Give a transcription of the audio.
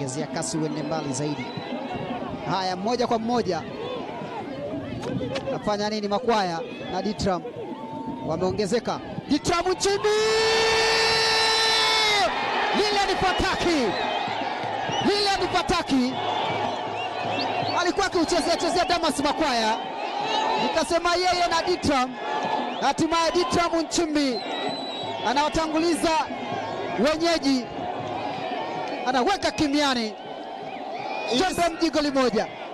ongezea kasi uende mbali zaidi. Haya, mmoja kwa mmoja nafanya nini? Makwaya na Ditram wameongezeka. Ditram Nchimbi, lile ni fataki, lile ni fataki. Alikuwa akiuchezea chezea Damas Makwaya, nikasema yeye na Ditram. Hatimaye Ditram Nchimbi anawatanguliza wenyeji, anaweka kimiani. Jembe mji goli moja.